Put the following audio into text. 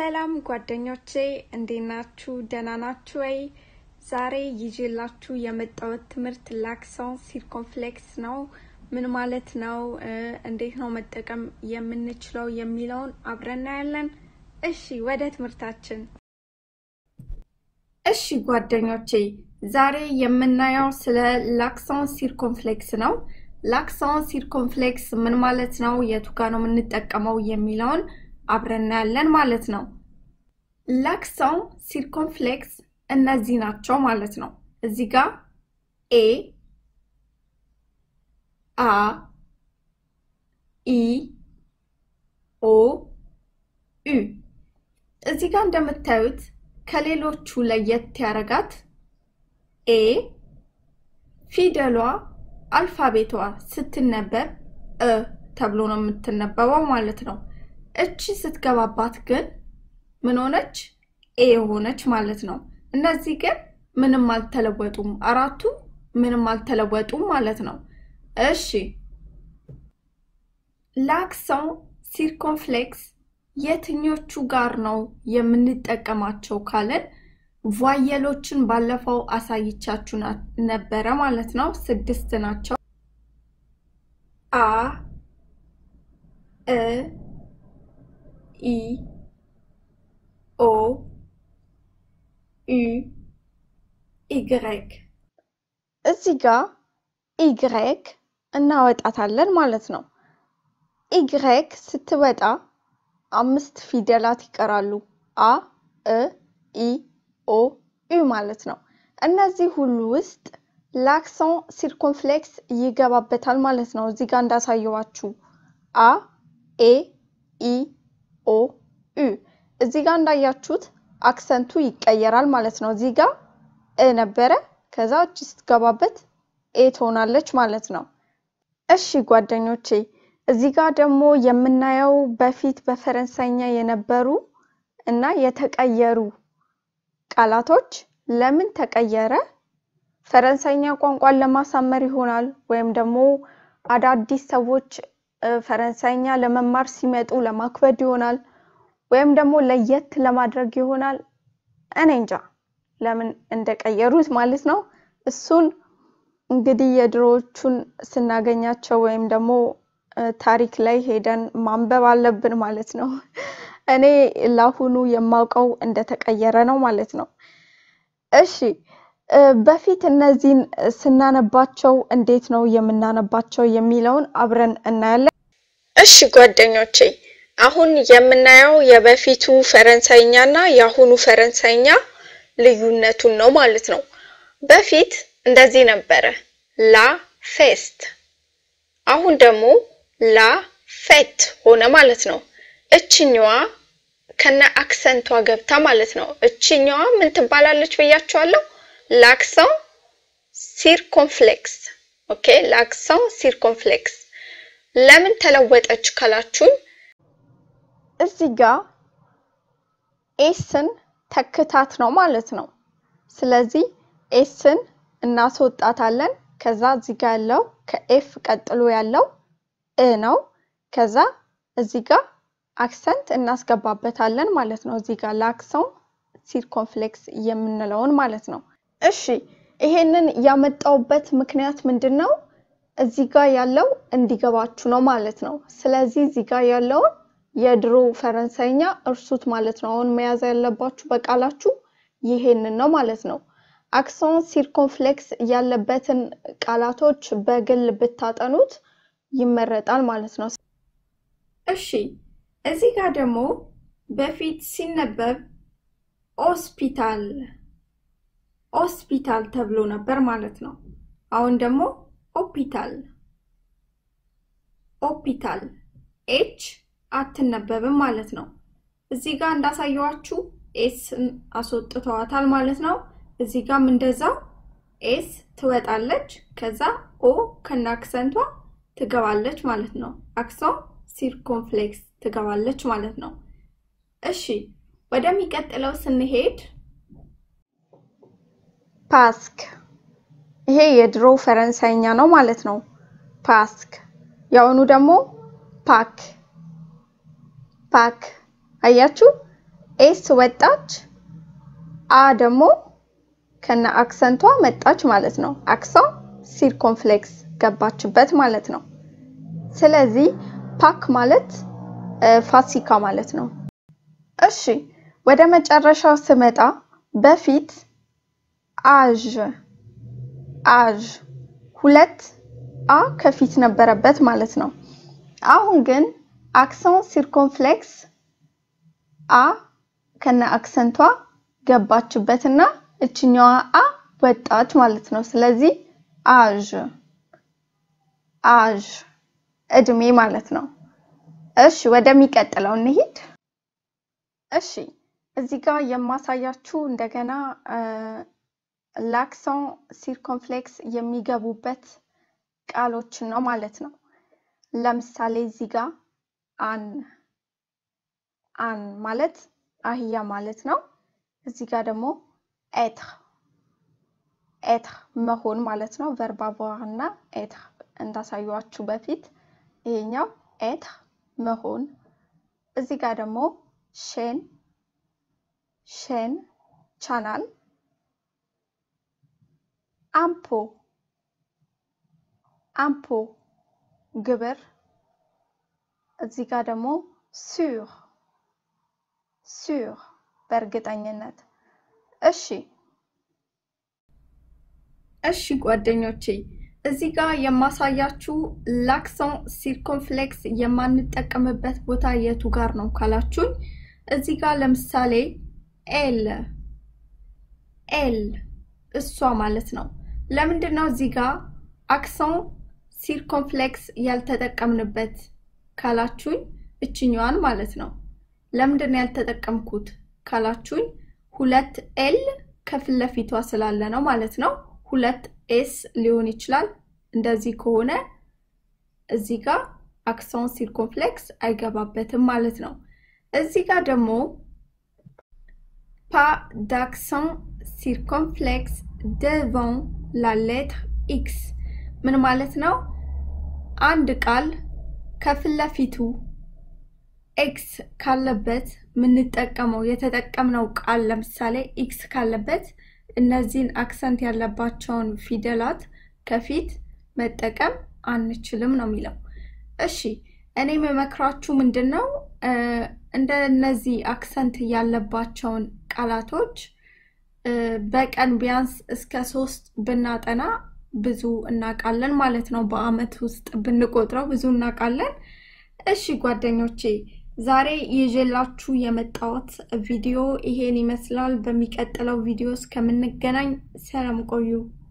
ሰላም ጓደኞቼ እንዴት ናችሁ? ደህና ናችሁ ወይ? ዛሬ ይዤላችሁ የመጣሁት ትምህርት ላክሰን ሲርኮንፍሌክስ ነው። ምን ማለት ነው? እንዴት ነው መጠቀም የምንችለው የሚለውን አብረን እናያለን። እሺ ወደ ትምህርታችን። እሺ ጓደኞቼ ዛሬ የምናየው ስለ ላክሰን ሲርኮንፍሌክስ ነው። ላክሰን ሲርኮንፍሌክስ ምን ማለት ነው? የቱ ጋ ነው የምንጠቀመው የሚለውን አብረን እናያለን ማለት ነው። ላክሰን ሲርኮንፍሌክስ እነዚህ ናቸው ማለት ነው። እዚህ ጋር ኤ አ ኢ ኦ ዩ እዚህ ጋር እንደምታዩት ከሌሎቹ ለየት ያረጋት ኤ ፊደሏ አልፋቤቷ ስትነበብ እ ተብሎ ነው የምትነበበው ማለት ነው። እቺ ስትገባባት ግን ምን ሆነች? ኤ ሆነች ማለት ነው። እነዚህ ግን ምንም አልተለወጡም። አራቱ ምንም አልተለወጡም ማለት ነው። እሺ ላክሰን ሲርኮንፍሌክስ የትኞቹ ጋር ነው የምንጠቀማቸው ካለን ቫየሎችን ባለፈው አሳይቻችሁ ነበረ ማለት ነው። ስድስት ናቸው። አ እ ኢ ኦ ዩ ኢግሬክ እዚህ ጋር ኢግሬክ እናወጣታለን ማለት ነው። ኢግሬክ ስትወጣ አምስት ፊደላት ይቀራሉ። አ እ ኢ ኦ ዩ ማለት ነው። እነዚህ ሁሉ ውስጥ ላክሰን ሲርኮንፍሌክስ ይገባበታል ማለት ነው። እዚህ ጋር እንዳሳየዋችሁ አ ኤ ኢ ኦ ዩ እዚህ ጋር እንዳያችሁት አክሰንቱ ይቀየራል ማለት ነው። እዚህ ጋር እ ነበረ፣ ከዛ እቺ ስትገባበት ኤ ትሆናለች ማለት ነው። እሺ ጓደኞቼ እዚህ ጋር ደግሞ የምናየው በፊት በፈረንሳይኛ የነበሩ እና የተቀየሩ ቃላቶች ለምን ተቀየረ? ፈረንሳይኛ ቋንቋን ለማሳመር ይሆናል ወይም ደግሞ አዳዲስ ሰዎች ፈረንሳይኛ ለመማር ሲመጡ ለማክበድ ይሆናል ወይም ደግሞ ለየት ለማድረግ ይሆናል። እኔ እንጃ ለምን እንደቀየሩት ማለት ነው። እሱን እንግዲህ የድሮዎቹን ስናገኛቸው ወይም ደግሞ ታሪክ ላይ ሄደን ማንበብ አለብን ማለት ነው። እኔ ለአሁኑ የማውቀው እንደተቀየረ ነው ማለት ነው። እሺ በፊት እነዚህን ስናነባቸው እንዴት ነው የምናነባቸው የሚለውን አብረን እናያለን። እሺ ጓደኞቼ አሁን የምናየው የበፊቱ ፈረንሳይኛ እና የአሁኑ ፈረንሳይኛ ልዩነቱን ነው ማለት ነው። በፊት እንደዚህ ነበረ ላ ፌስት፣ አሁን ደግሞ ላ ፌት ሆነ ማለት ነው። እችኛዋ ከነ አክሰንቷ ገብታ ማለት ነው። እችኛዋ ምን ትባላለች ብያችኋለሁ? ላክሰን ሲርኮንፍሌክስ። ኦኬ ላክሰን ሲርኮንፍሌክስ ለምን ተለወጠች ካላችሁን እዚህ ጋር ኤስን ተክታት ነው ማለት ነው። ስለዚህ ኤስን እናስወጣታለን። ከዛ እዚህ ጋር ያለው ከኤፍ ቀጥሎ ያለው እ ነው። ከዛ እዚህ ጋር አክሰንት እናስገባበታለን ማለት ነው። እዚህ ጋር ላክሰን ሲርኮንፍሌክስ የምንለውን ማለት ነው። እሺ ይሄንን ያመጣውበት ምክንያት ምንድን ነው? እዚህ ጋር ያለው እንዲገባችሁ ነው ማለት ነው። ስለዚህ እዚህ ጋር ያለውን የድሮ ፈረንሳይኛ እርሱት ማለት ነው። አሁን መያዝ ያለባችሁ በቃላችሁ ይሄንን ነው ማለት ነው። አክሰን ሲርኮንፍሌክስ ያለበትን ቃላቶች በግል ብታጠኑት ይመረጣል ማለት ነው። እሺ እዚህ ጋር ደግሞ በፊት ሲነበብ ሆስፒታል ሆስፒታል ተብሎ ነበር ማለት ነው። አሁን ደግሞ ሆፒታል ሆፒታል ኤች አትነበብም ማለት ነው። እዚህ ጋር እንዳሳየዋችሁ ኤስን አስወጥተዋታል ማለት ነው። እዚህ ጋርም እንደዛው ኤስ ትወጣለች፣ ከዛ ኦ ከነ አክሰንቷ ትገባለች ማለት ነው። አክሰን ሲርኮንፍሌክስ ትገባለች ማለት ነው። እሺ ወደሚቀጥለው ስንሄድ ፓስክ፣ ይሄ የድሮ ፈረንሳይኛ ነው ማለት ነው። ፓስክ የአሁኑ ደግሞ ፓክ ፓክ አያችሁ ኤስ ወጣች፣ አ ደግሞ ከነ አክሰንቷ መጣች ማለት ነው። አክሰን ሲርኮንፍሌክስ ገባችበት ማለት ነው። ስለዚህ ፓክ ማለት ፋሲካ ማለት ነው። እሺ ወደ መጨረሻው ስመጣ በፊት አዥ አዥ ሁለት አ ከፊት ነበረበት ማለት ነው። አሁን ግን አክሰን ሲርኮንፍሌክስ አ ከነ አክሰንቷ ገባችበትና እችኛዋ አ ወጣች ማለት ነው። ስለዚህ አዥ አዥ እድሜ ማለት ነው። እሺ ወደሚቀጥለው እንሂድ። እሺ እዚህ ጋር የማሳያችሁ እንደገና ላክሰን ሲርኮንፍሌክስ የሚገቡበት ቃሎችን ነው ማለት ነው። ለምሳሌ እዚህ ጋር አን አን ማለት አህያ ማለት ነው። እዚህ ጋር ደግሞ ኤትር ኤትር መሆን ማለት ነው። ቨርባቮር እና ኤትር እንዳሳዩችሁ በፊት ይሄኛው ኤትር መሆን። እዚህ ጋር ደግሞ ሼን ሼን ቻናል አምፖ አምፖ ግብር። እዚህ ጋር ደግሞ ሱር ሱር በእርግጠኝነት። እሺ እሺ ጓደኞቼ እዚህ ጋር የማሳያችሁ ላክሰን ሲርኮንፍሌክስ የማንጠቀምበት ቦታ የቱ ጋር ነው ካላችሁኝ፣ እዚህ ጋር ለምሳሌ ኤል ኤል እሷ ማለት ነው። ለምንድን ነው እዚህ ጋር አክሰን ሲርኮንፍሌክስ ያልተጠቀምንበት ካላችሁኝ፣ እችኛዋን ማለት ነው። ለምንድን ነው ያልተጠቀምኩት ካላችሁኝ፣ ሁለት ኤል ከፊት ለፊቷ ስላለ ነው ማለት ነው። ሁለት ኤስ ሊሆን ይችላል። እንደዚህ ከሆነ እዚህ ጋር አክሰን ሲርኮንፍሌክስ አይገባበትም ማለት ነው። እዚህ ጋር ደግሞ ፓ ዳክሰን ሲርኮንፍሌክስ ደቫን ላ ሌትር ኤክስ ምን ማለት ነው? አንድ ቃል ከፊት ለፊቱ ኤክስ ካለበት የምንጠቀመው የተጠቀምነው ቃል ለምሳሌ ኤክስ ካለበት እነዚህን አክሰንት ያለባቸውን ፊደላት ከፊት መጠቀም አንችልም ነው የሚለው። እሺ እኔ የምመክራችሁ ምንድን ነው እንደነዚህ አክሰንት ያለባቸውን ቃላቶች በቀን ቢያንስ እስከ ሶስት ብናጠና ብዙ እናውቃለን ማለት ነው። በአመት ውስጥ ብንቆጥረው ብዙ እናውቃለን። እሺ ጓደኞቼ ዛሬ ይዤላችሁ የመጣሁት ቪዲዮ ይሄን ይመስላል። በሚቀጥለው ቪዲዮ እስከምንገናኝ ሰላም ቆዩ።